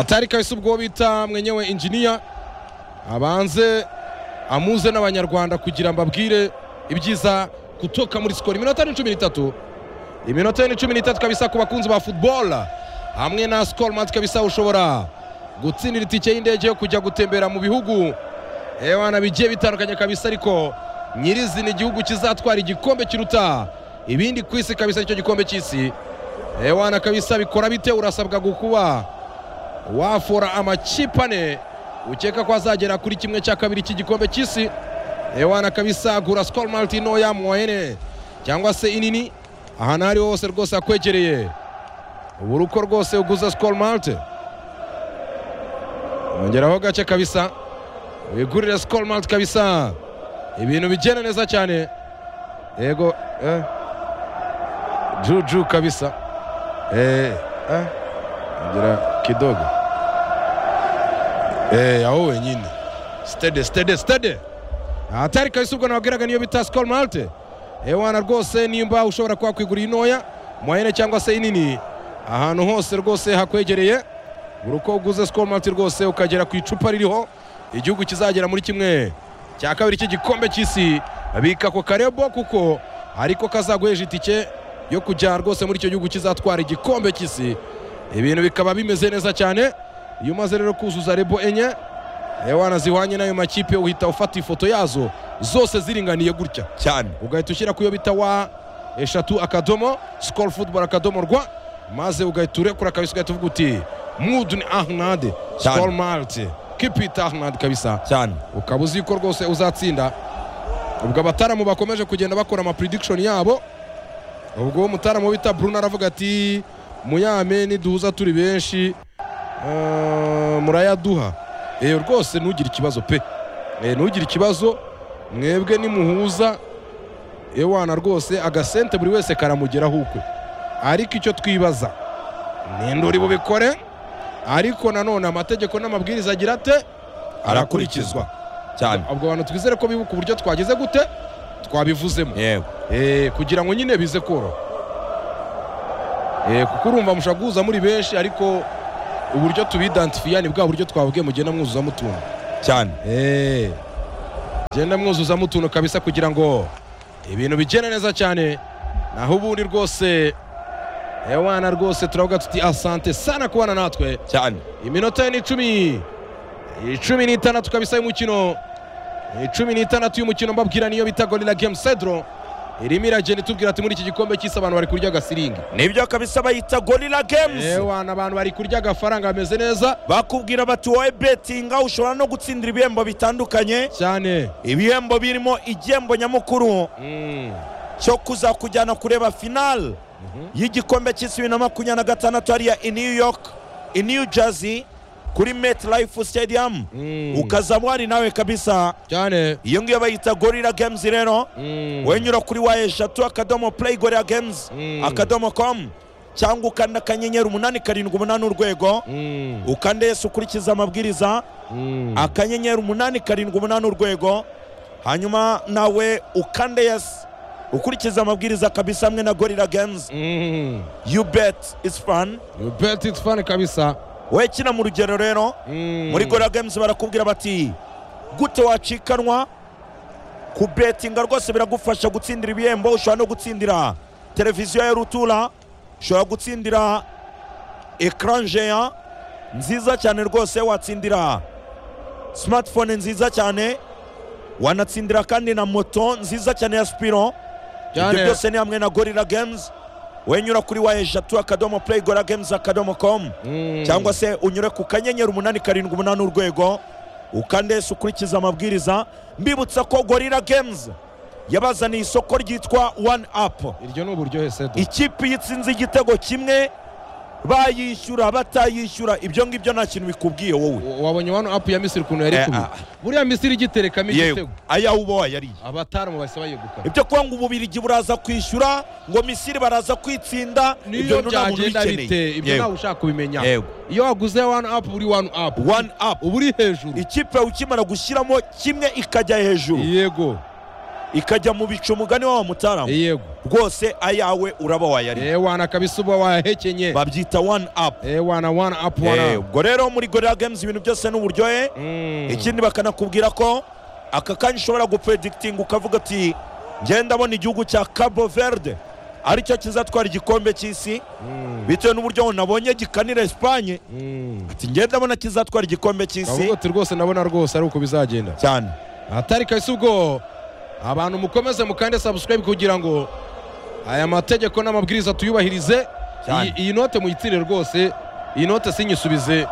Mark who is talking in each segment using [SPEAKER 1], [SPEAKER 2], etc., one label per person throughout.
[SPEAKER 1] atari kabisa ubwo bita mwenyewe injiniya abanze amuze n'abanyarwanda kugira ngo ababwire ibyiza gutoka muri sikoro iminota ni cumi n'itatu iminota ni cumi n'itatu kabisa ku bakunzi ba futuboro hamwe na sikoro mansi kabisa ushobora gutsindira itike y'indege yo kujya gutembera mu bihugu ewana bigiye bitandukanye kabisa ariko nyirizina igihugu kizatwara igikombe kiruta ibindi ku isi kabisa icyo gikombe cy'isi ewana kabisa bikora bite urasabwa gukuba wafora amakipe ane ukeka ko azagera kuri kimwe cya kabiri cy'igikombe cy'isi ewana kabisa gura sikoro maliti ntoya muwahene cyangwa se inini ahantu aho ari ho hose rwose akwegereye ubu ruko rwose uguze sikoro malite wongeraho gake kabisa wigurire sikoro malite kabisa ibintu bigenda neza cyane yego eh. juju kabisa eh, eh. ngira kidogo eh, aho wenyine stede stede stede atari kabisa ubwo nababwiraga niyo bita sikoro malite ewana rwose nimba ushobora kuba kwigurira intoya muhene cyangwa se inini ahantu hose rwose hakwegereye buri uko uguze sikoro malite rwose ukagera ku icupa ririho igihugu kizagera muri kimwe cya kabiri cy'igikombe cy'isi bika ako karebo kuko ariko kazaguheje itike yo kujya rwose muri icyo gihugu kizatwara igikombe cy'isi ibintu bikaba bimeze neza cyane iyo umaze rero kuzuza rebo enye ewana zihwanye n'ayo makipe uhita ufata ifoto yazo zose ziringaniye gutya
[SPEAKER 2] cyane
[SPEAKER 1] ugahita ushyira ku iyo bita wa eshatu akadomo sikoro futuboro akadomo rwa maze ugahita urekura kabisa ugahita uvuga uti mudu ni ahnade sikoro marite kipita ahnade kabisa
[SPEAKER 2] cyane
[SPEAKER 1] ukaba uzi ko rwose uzatsinda ubwo abataramu bakomeje kugenda bakora amapuridikishoni yabo ubwo umutaramu bita bruno aravuga ati muyame niduhuza turi benshi eh, murayaduha eyo rwose ntugire ikibazo pe Eh, ntugire ikibazo mwebwe nimuhuza ewana rwose agasente buri wese karamugeraho ukwe ariko icyo twibaza ninde uri bubikore ariko nanone amategeko n'amabwiriza agira ate
[SPEAKER 2] Arakurikizwa. cyane
[SPEAKER 1] ubwo abantu twizere ko bibuka uburyo twageze gute twabivuzemo
[SPEAKER 2] yewe
[SPEAKER 1] Eh, kugira ngo nyine bize koroha Eh, kuko urumva mushobora guhuza muri benshi ariko uburyo tubidantifiya ni bwa buryo twavuge mugenda mwuzuzamo utuntu
[SPEAKER 2] cyane
[SPEAKER 1] Eh, mugenda mwuzuzamo utuntu kabisa kugira ngo ibintu bigende neza cyane naho ubundi rwose ewana rwose turavuga tuti asante sana kubana natwe
[SPEAKER 2] cyane
[SPEAKER 1] iminota ni icumi icumi n'itandatu kabisa y'umukino icumi n'itandatu y'umukino mbabwira niyo bita gorira gemu sedro irimo iragenda itubwira ati muri iki gikombe cy'isi abantu bari kurya agasiringi
[SPEAKER 2] nibyo kabisa bayita gorira games
[SPEAKER 1] ewana abantu bari kurya agafaranga bameze neza
[SPEAKER 2] bakubwira bati wowe betinga ushobora no gutsindira ibihembo bitandukanye
[SPEAKER 1] cyane
[SPEAKER 2] ibihembo birimo igihembo nyamukuru
[SPEAKER 1] Mm.
[SPEAKER 2] cyo kuzakujyana kureba finale y'igikombe cy'isi bibiri na makumyabiri na gatandatu hariya i new york i new jersey kuri met life stadium
[SPEAKER 1] Mm.
[SPEAKER 2] ukaza mwari nawe kabisa
[SPEAKER 1] cyane
[SPEAKER 2] iyo ngiyo bayita gorira games rero
[SPEAKER 1] Mm.
[SPEAKER 2] wenyura kuri wa eshatu akadomo play gorira games
[SPEAKER 1] Mm.
[SPEAKER 2] akadomo com cyangwa ukanda akanyenyeri umunani karindwi umunani urwego
[SPEAKER 1] Mm.
[SPEAKER 2] ukande yesi ukurikiza amabwiriza
[SPEAKER 1] Mm.
[SPEAKER 2] akanyenyeri umunani karindwi umunani urwego hanyuma nawe ukande yesi ukurikiza amabwiriza kabisa hamwe na gorira games
[SPEAKER 1] Mm.
[SPEAKER 2] you bet is fun
[SPEAKER 1] You bet it's fun kabisa
[SPEAKER 2] wowe kina mu rugero rero
[SPEAKER 1] Mm.
[SPEAKER 2] muri gorira games barakubwira bati gute wacikanwa kubetinga rwose biragufasha gutsindira ibihembo ushobora no gutsindira televiziyo ya rutura ushobora gutsindira ekranjeya nziza cyane rwose watsindira smartphone nziza cyane wanatsindira kandi na moto nziza cyane ya spiro ibyo
[SPEAKER 1] cyane
[SPEAKER 2] byose ni hamwe na gorira games wenyura kuri wa eshatu akadomo play gorira games akadomo com
[SPEAKER 1] Mm.
[SPEAKER 2] cyangwa se unyure ku kanyenyeri umunani karindwi umunani urwego ukandese ukurikiza amabwiriza mbibutsa ko gorira games yabazaniye isoko ryitwa one up
[SPEAKER 1] iryo ni uburyohe sedo
[SPEAKER 2] ikipe yitsinze igitego kimwe bayishyura batayishyura ibyo ngibyo nta kintu bikubwiye wowe
[SPEAKER 1] wabonye wano apu ya misiri ukuntu yari
[SPEAKER 2] Eh,
[SPEAKER 1] kubi
[SPEAKER 2] ah.
[SPEAKER 1] buriya misiri igiterekamo igitego
[SPEAKER 2] ayawe uba wayariye
[SPEAKER 1] abataramu bahise bayegukana
[SPEAKER 2] ibyo kuba ngo ububirigi buraza kwishyura ngo misiri baraza kwitsinda
[SPEAKER 1] niyo
[SPEAKER 2] nta muntu
[SPEAKER 1] byagenda bite ibyo
[SPEAKER 2] Yewe.
[SPEAKER 1] ntawe ushaka kubimenya
[SPEAKER 2] Yego.
[SPEAKER 1] iyo waguze wani apu uri wani apu
[SPEAKER 2] one up
[SPEAKER 1] uba uri hejuru
[SPEAKER 2] ikipe ukimara gushyiramo kimwe ikajya hejuru
[SPEAKER 1] yego
[SPEAKER 2] ikajya mu bicu umugani wa mutaramu
[SPEAKER 1] yego
[SPEAKER 2] rwose ayawe uraba wayariye
[SPEAKER 1] ewana kabisa uba wahekenye
[SPEAKER 2] babyita wani apu
[SPEAKER 1] ewana wana apu wana
[SPEAKER 2] ubwo rero muri gorira games ibintu byose ni uburyohe
[SPEAKER 1] Mm.
[SPEAKER 2] ikindi bakanakubwira ko aka kanya ushobora gupredikitinga ukavuga ati ngenda abona igihugu cya cabo verde aricyo kizatwara igikombe cy'isi
[SPEAKER 1] Mm.
[SPEAKER 2] bitewe n'uburyo ngo nabonye gikanira esipanye
[SPEAKER 1] Mm.
[SPEAKER 2] ati ngenda abona kizatwara igikombe cy'isi
[SPEAKER 1] Kavuga ati rwose ndabona rwose ari uko bizagenda
[SPEAKER 2] cyane
[SPEAKER 1] atari kabisa ubwo abantu mukomeze mukande subscribe kugira ngo aya mategeko n'amabwiriza tuyubahirize
[SPEAKER 2] Cyane.
[SPEAKER 1] Iyi- iyi note muyitirire rwose iyi note sinyisubize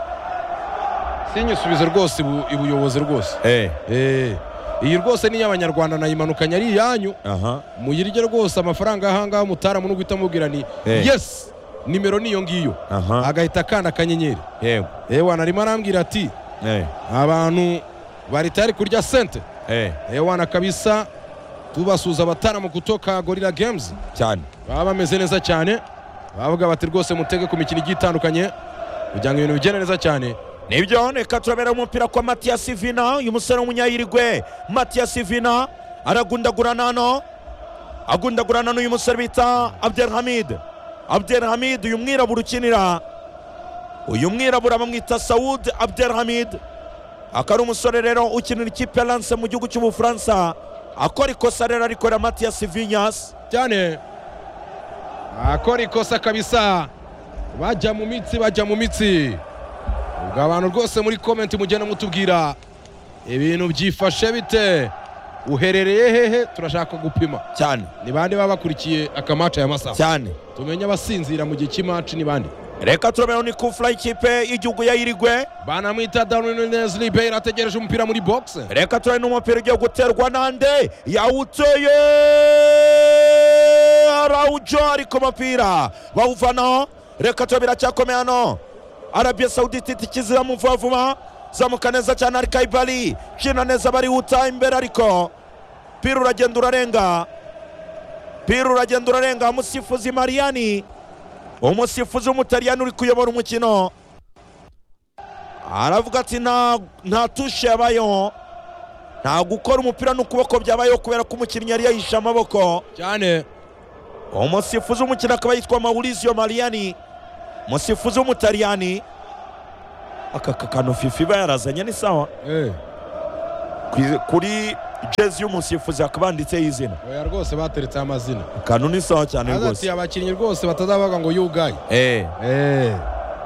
[SPEAKER 1] sinyisubize rwose ibu- ibuyobozi rwose
[SPEAKER 2] Eh,
[SPEAKER 1] Eh, iyi rwose ni iy'abanyarwanda nayimanukanye ari iyanyu
[SPEAKER 2] aha
[SPEAKER 1] muyirye rwose amafaranga ahangaha umutaramu n'uguhita amubwira ni
[SPEAKER 2] Eh.
[SPEAKER 1] yes nimero niyo ngiyo
[SPEAKER 2] aha
[SPEAKER 1] agahita akanda akanyenyeri
[SPEAKER 2] yego
[SPEAKER 1] ewana arimo arambwira ati
[SPEAKER 2] eh,
[SPEAKER 1] abantu bari tayari kurya sente
[SPEAKER 2] eh,
[SPEAKER 1] ewana kabisa tubasuza abataramu kutoka gorira games
[SPEAKER 2] cyane
[SPEAKER 1] baba bameze neza cyane bavuga bati rwose mutege ku mikino igiye itandukanye kugira ngo ibintu bigende neza cyane
[SPEAKER 2] nibyo reka turabera umupira kwa matiyasi vina uyu musore w'umunyayirigwe matiyasi vina aragundagurana hano agundagurana n'uyu musore bita abdel hamid abdel hamid uyu mwirabura ukinira uyu mwirabura bamwita sawud abdel hamid akaba ari umusore rero ukinira ikipe ya lance mu gihugu cy'ubufaransa akora ikosa rero arikorera matiyasi vinyasi
[SPEAKER 1] cyane akora ikosa kabisa bajya mu mitsi bajya mu mitsi ubwo abantu rwose muri komenti mugenda mutubwira ibintu byifashe bite uherereye hehe turashaka gupima
[SPEAKER 2] cyane
[SPEAKER 1] ni bande baba bakurikiye akamaca ya masaha
[SPEAKER 2] cyane
[SPEAKER 1] tumenye abasinzira mu gihe cy'imaci ni bande
[SPEAKER 2] reka turabera ni kufura ikipe y'igihugu yayirigwe
[SPEAKER 1] banamwita Darwin Nunez Ribeiro ategereje umupira muri box
[SPEAKER 2] reka turabona n'umupira ugiye guterwa nande yawuteye arawujo ari ku mupira bawuvanaho reka turabona biracyakomeye hano arabiya sawuditi tikizira mu vuba vuba zamuka neza cyane ari kayibari cina neza barihuta imbere ariko pira uragenda urarenga pira uragenda urarenga umusifuzi mariyani umusifuzi w'umutaliyani uri kuyobora umukino aravuga ati nta nta tushe yabayeho nta gukora umupira n'ukuboko byabayeho kubera ko umukinnyi yari yahishe amaboko
[SPEAKER 1] cyane
[SPEAKER 2] umusifuzi w'umukino akaba yitwa maurizio mariyani umusifuzi w'umutaliyani aka kantu fifi iba yarazanye ni sawa
[SPEAKER 1] eh
[SPEAKER 2] Kwi- kuri jezi y'umusifuzi hakaba handitseho izina
[SPEAKER 1] oya rwose bateretse amazina
[SPEAKER 2] akantu ni sawa cyane
[SPEAKER 1] ati
[SPEAKER 2] rwose
[SPEAKER 1] abakinnyi rwose batazabaga ngo yugaye
[SPEAKER 2] eh
[SPEAKER 1] eh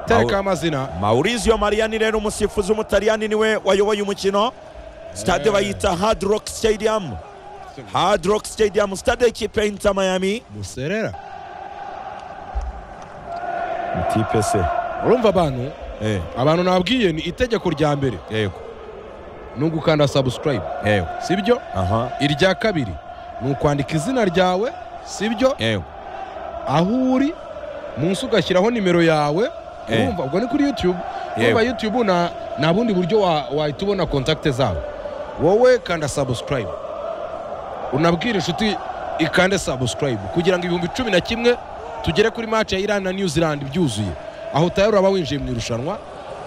[SPEAKER 1] tereka
[SPEAKER 2] Aho-
[SPEAKER 1] amazina
[SPEAKER 2] maurizio mariyani rero umusifuzi w'umutaliyani niwe wayoboye umukino sitade
[SPEAKER 1] Eh.
[SPEAKER 2] bayita hard rock stadium hard rock stadium sitade y'ikipe ya inter miami
[SPEAKER 1] muserera
[SPEAKER 2] ikipe se
[SPEAKER 1] urumva abantu
[SPEAKER 2] eh
[SPEAKER 1] abantu nababwiye ni itegeko rya mbere
[SPEAKER 2] yego
[SPEAKER 1] ni ugukanda subscribe
[SPEAKER 2] yego
[SPEAKER 1] sibyo
[SPEAKER 2] aha
[SPEAKER 1] irya kabiri ni ukwandika izina ryawe sibyo
[SPEAKER 2] yego
[SPEAKER 1] aho uri munsi ugashyiraho nimero yawe
[SPEAKER 2] Eh.
[SPEAKER 1] urumva ubwo ni kuri youtube urumva youtube na nta bundi buryo wa- wahita ubona kontakite zabo wowe kanda subscribe unabwire inshuti ikande subscribe kugira ngo ibihumbi cumi na kimwe tugere kuri match ya Iran na New Zealand byuzuye aho utayari uraba winjiye mu irushanwa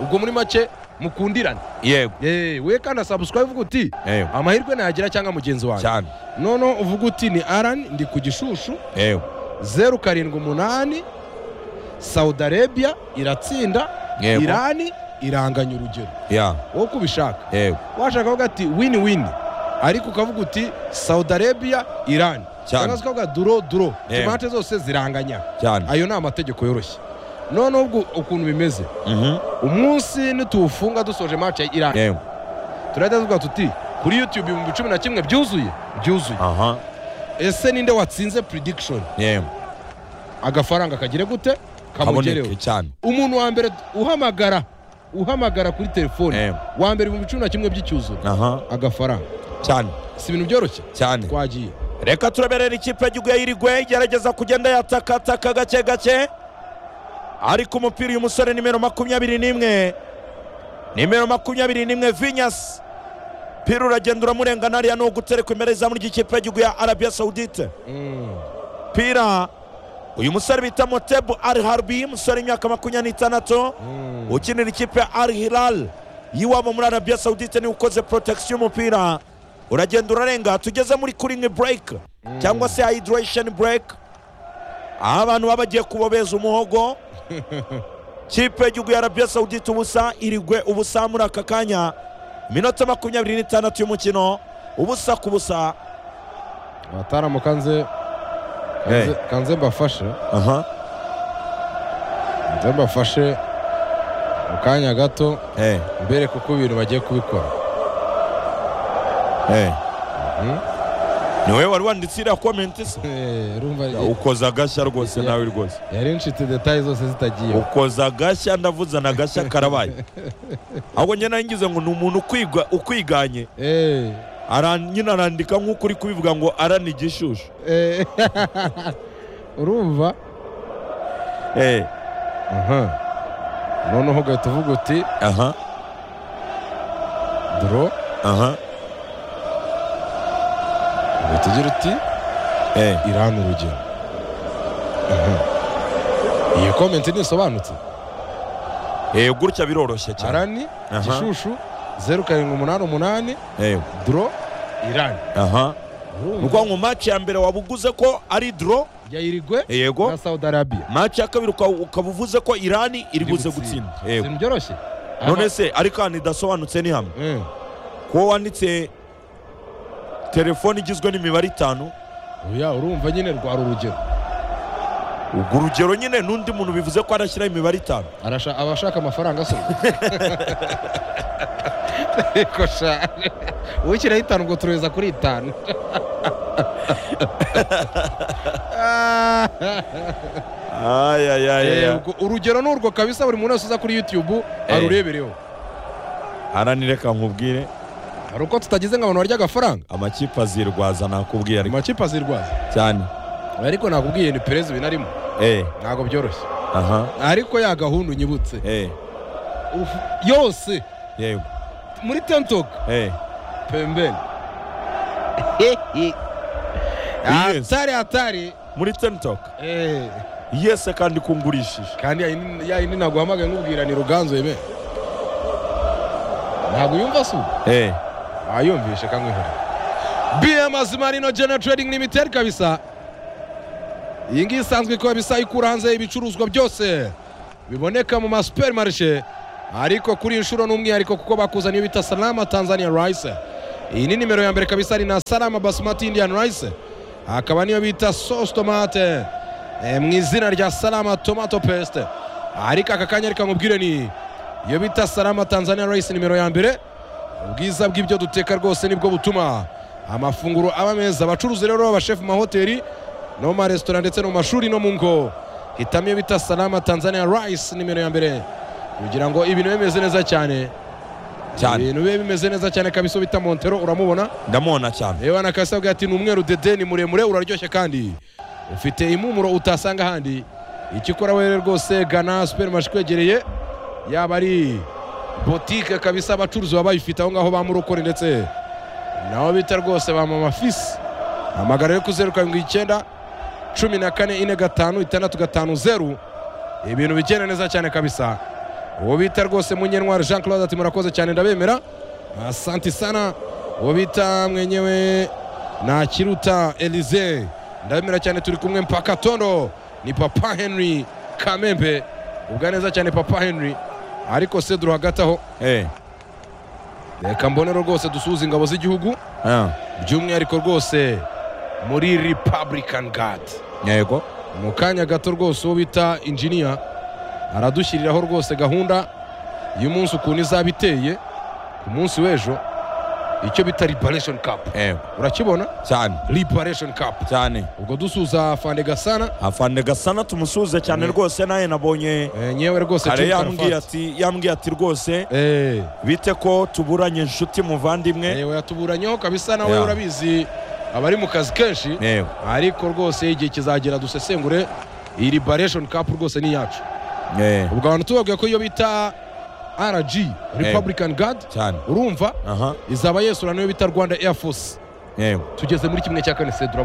[SPEAKER 1] ubwo muri make mukundirane
[SPEAKER 2] yego
[SPEAKER 1] Eh, we kanda subscribe uvuga uti
[SPEAKER 2] yego
[SPEAKER 1] amahirwe nayagira cyangwa mugenzi wanjye
[SPEAKER 2] cyane
[SPEAKER 1] noneho uvuga uti ni Aran ndi ku gishushu
[SPEAKER 2] yego
[SPEAKER 1] zeru karindwi umunani Saudi Arabia iratsinda
[SPEAKER 2] yego
[SPEAKER 1] Irani iranganya urugero
[SPEAKER 2] ya
[SPEAKER 1] wowe uko ubishaka
[SPEAKER 2] yego
[SPEAKER 1] washaka kuvuga ati wini wini ariko ukavuga uti Saudi Arabia Irani
[SPEAKER 2] Cyane.
[SPEAKER 1] cyangwa se ukavuga duro duro
[SPEAKER 2] Yego.
[SPEAKER 1] imate zose ziranganya
[SPEAKER 2] cyane
[SPEAKER 1] ayo ni amategeko yoroshye noneho ubwo ukuntu bimeze
[SPEAKER 2] mhm
[SPEAKER 1] umunsi nituwufunga dusoje match ya Irani
[SPEAKER 2] yego
[SPEAKER 1] turahita tuvuga tuti kuri YouTube ibihumbi cumi na kimwe byuzuye byuzuye
[SPEAKER 2] aha
[SPEAKER 1] ese ninde watsinze prediction
[SPEAKER 2] yego
[SPEAKER 1] agafaranga kagire gute
[SPEAKER 2] kaboneke
[SPEAKER 1] kamugereho
[SPEAKER 2] cyane
[SPEAKER 1] umuntu wa mbere uhamagara uhamagara kuri telefone
[SPEAKER 2] yego
[SPEAKER 1] wa mbere ibihumbi cumi na kimwe by'icyuzuro
[SPEAKER 2] aha
[SPEAKER 1] agafaranga
[SPEAKER 2] cyane
[SPEAKER 1] si ibintu byoroshye
[SPEAKER 2] cyane
[SPEAKER 1] twagiye
[SPEAKER 2] reka turaberera ikipe y'igihugu yayirigwe igerageza kugenda yatakataka gake gake ariko umupira uyu musore nimero makumyabiri n'imwe nimero makumyabiri n'imwe vinyasi pira uragenda uramurengana hariya ni uguterekwa imbere y'izamu ry'ikipe y'igihugu ya arabiya sawudite
[SPEAKER 1] Mm,
[SPEAKER 2] pira uyu musore bita motebu al harbi umusore w'imyaka makumyabiri n'itandatu
[SPEAKER 1] mm.
[SPEAKER 2] ukinira ikipe ya al hilal y'iwabo muri arabiya sawudite niwe ukoze protection y'umupira uragenda urarenga tugeze muri kuringi bureke cyangwa se hayidiresheni bureke aho abantu baba bagiye kubobeza umuhogo kipe y'igihugu ya arabiya sawudite ubusa irigwe ubusa muri aka kanya iminota makumyabiri n'itandatu y'umukino ubusa ku busa
[SPEAKER 1] abatarambu kanze kanze-
[SPEAKER 2] Hey.
[SPEAKER 1] kanze mbafashe
[SPEAKER 2] aha
[SPEAKER 1] kanze mbafashe mu kanya gato
[SPEAKER 2] eh
[SPEAKER 1] mbereke uko ibintu bagiye kubikora
[SPEAKER 2] eh ni wowe wari wanditse iriya komenti se
[SPEAKER 1] Eh, urumva
[SPEAKER 2] ukoza agashya rwose nawe rwose
[SPEAKER 1] yari inshuti detaye zose zitagiye
[SPEAKER 2] ukoza agashya ndavuze na agashya karabaye ahubwo njye nari ngize ngo ni umuntu ukwiga- ukwiganye
[SPEAKER 1] Eh,
[SPEAKER 2] Ara- nyine arandika nk'uko uri kubivuga ngo arana igishushu
[SPEAKER 1] eh. urumva
[SPEAKER 2] Eh,
[SPEAKER 1] Aha. noneho ugahita uvuga uti
[SPEAKER 2] aha
[SPEAKER 1] doro
[SPEAKER 2] aha
[SPEAKER 1] ugahita ugira uti
[SPEAKER 2] eh,
[SPEAKER 1] irani urugero Aha. iyi komenti ntisobanutse
[SPEAKER 2] eh, gutya biroroshye cyane
[SPEAKER 1] arani
[SPEAKER 2] Aha.
[SPEAKER 1] gishushu zeru karindwi umunani umunani
[SPEAKER 2] Eh,
[SPEAKER 1] doro irani
[SPEAKER 2] aha ni
[SPEAKER 1] urumva
[SPEAKER 2] ukuvuga ngo match ya mbere waba uguze ko ari doro
[SPEAKER 1] ya irigwe
[SPEAKER 2] yego
[SPEAKER 1] na saudi arabiya
[SPEAKER 2] match ya kabiri uka- ukaba uvuze ko irani iri buze gutsinda yego
[SPEAKER 1] ibintu byoroshye
[SPEAKER 2] none se ariko ahantu idasobanutse ni hamwe
[SPEAKER 1] Eh,
[SPEAKER 2] kuba wanditse telefone igizwe n'imibare itanu
[SPEAKER 1] oya urumva nyine rwara urugero
[SPEAKER 2] ubwo urugero nyine n'undi muntu bivuze ko arashyiraho imibare itanu
[SPEAKER 1] Arasha- aba ashaka amafaranga asohoka Ariko sha ushyiraho itanu ngo turohereza kuri itanu Eh, ubwo urugero ni urwo kabisa buri muntu wese uza kuri youtube arurebereho
[SPEAKER 2] aranireka nkubwire
[SPEAKER 1] hari uko tutagize ngo abantu barya agafaranga
[SPEAKER 2] amakipe azirwaza nakubwiye ariko
[SPEAKER 1] amakipe azirwaza
[SPEAKER 2] cyane
[SPEAKER 1] ariko nakubwiye ni perez binarimo
[SPEAKER 2] eh
[SPEAKER 1] ntabwo byoroshye
[SPEAKER 2] aha
[SPEAKER 1] ariko ya gahunda unyibutse
[SPEAKER 2] eh
[SPEAKER 1] Uf- yose
[SPEAKER 2] yego
[SPEAKER 1] muri tentok
[SPEAKER 2] eh
[SPEAKER 1] pembeni
[SPEAKER 2] Yes.
[SPEAKER 1] hatari hatari
[SPEAKER 2] muri TikTok
[SPEAKER 1] Eh,
[SPEAKER 2] yese kandi kungurishije
[SPEAKER 1] kandi yayindi yayindi naguhamagaye nkubwira ni ruganzu yeme ntabwo uyumva se ubu
[SPEAKER 2] eh
[SPEAKER 1] ayumvishe kamwihora bm azimarino general trading limited kabisa iyi ngiyi isanzwe ikora bisa ikura hanze ibicuruzwa byose biboneka mu masuperimarishe ariko kuri iyi nshuro ni umwihariko kuko bakuzaniye bita salama tanzania rice iyi ni nimero ya mbere kabisa ni na salama basmati indian rice hakaba niyo bita sauce tomate eh, mu izina rya salama tomato paste ariko aka kanya reka mubwire ni iyo bita salama tanzania rice nimero ya mbere ubwiza bw'ibyo duteka rwose nibwo butuma amafunguro aba meza abacuruzi rero b'abashefu mu mahoteli no mu maresitora ndetse no mu mashuri no mu ngo hitamo iyo bita salama tanzania rice nimero ya mbere kugira ngo ibintu bibe bimeze neza cyane
[SPEAKER 2] cyane
[SPEAKER 1] ibintu bibe bimeze neza cyane kabisa bita montero uramubona
[SPEAKER 2] ndamubona cyane
[SPEAKER 1] yewe anakasa avuga ati ni umweru dede ni muremure uraryoshye kandi ufite impumuro utasanga ahandi ikikora we rwose gana superimarishe ikwegereye yaba ari botike kabisa abacuruzi baba bayifite aho ngaho ba murokore ndetse nabo bita rwose ba mama fisi amagara yo ku zeru karindwi icyenda cumi na kane ine gatanu itandatu gatanu zeru ibintu bigenda neza cyane kabisa uwo bita rwose munyentwari jean claude ati murakoze cyane ndabemera asanti sana uwo bita mwenyewe ntakiruta elize ndabemera cyane turi kumwe mpaka tondo ni papa henry kamembe ubwa neza cyane papa henry ariko seduru hagati aho
[SPEAKER 2] eh
[SPEAKER 1] reka mbonero rwose dusuhuza ingabo z'igihugu
[SPEAKER 2] ah
[SPEAKER 1] by'umwihariko rwose muri republican guard
[SPEAKER 2] yego
[SPEAKER 1] mu kanya gato rwose uwo bita injiniya aradushyiriraho rwose gahunda y'umunsi ukuntu izaba iteye ku munsi w'ejo icyo bita liberation cup
[SPEAKER 2] eh
[SPEAKER 1] urakibona
[SPEAKER 2] cyane
[SPEAKER 1] liberation cup
[SPEAKER 2] cyane
[SPEAKER 1] ubwo dusuza fande gasana
[SPEAKER 2] afande gasana tumusuhuze cyane rwose nawe nabonye
[SPEAKER 1] eh, nyewe rwose
[SPEAKER 2] kare
[SPEAKER 1] Jim
[SPEAKER 2] yambwiye
[SPEAKER 1] Karafati.
[SPEAKER 2] ati yambwiye ati rwose
[SPEAKER 1] Eh,
[SPEAKER 2] bite ko tuburanye inshuti muvandimwe
[SPEAKER 1] yewe yatuburanyeho kabisa nawe
[SPEAKER 2] Yeah.
[SPEAKER 1] urabizi abari mu kazi kenshi
[SPEAKER 2] yewe
[SPEAKER 1] ariko rwose igihe kizagera dusesengure iyi liberation cup rwose ni iyacu
[SPEAKER 2] eh
[SPEAKER 1] ubwo abantu tubabwiye ko iyo bita rg republican guard
[SPEAKER 2] cyane
[SPEAKER 1] urumva
[SPEAKER 2] aha
[SPEAKER 1] izaba yesurana niyo bita rwanda air force
[SPEAKER 2] yewe
[SPEAKER 1] tugeze muri kimwe cya kane sedura